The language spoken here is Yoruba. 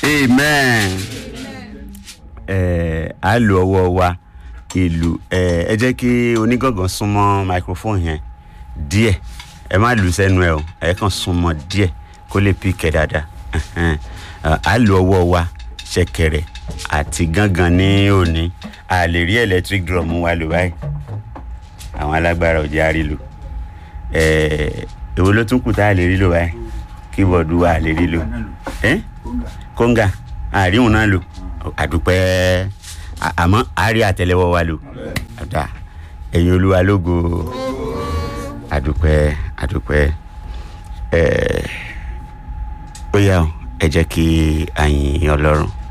amen ẹ á lo ọwọ́ wa ìlú ẹ ẹ jẹ́ kí onígàngàn súnmọ́ microphone yẹn díẹ̀ ẹ má lù sẹ́nu ẹ o ẹ kàn súnmọ́ díẹ̀ kó lè píkẹ́ dáadáa Ẹhẹ́n. Ẹ, á lo ọwọ́ wa ṣẹ̀kẹ̀rẹ̀ àti gángan ní òní a lè rí electric drum wa lò báyìí àwọn alágbára ò jẹ́ àrílò ẹ èwo ló tún kù tá a lè rí lò báyìí kíbọ̀dù wa a lè rí lò ẹ kóńgà àríwọ̀n náà lò àdúpẹ́ à- àmọ́ àárí àtẹlẹwọ́ wa lò àdá ẹ̀yin olúwa lógo àdúpẹ́ àdúpẹ́ ẹ̀ ó yá o ẹ jẹ́ kí a yìn ọlọ́run.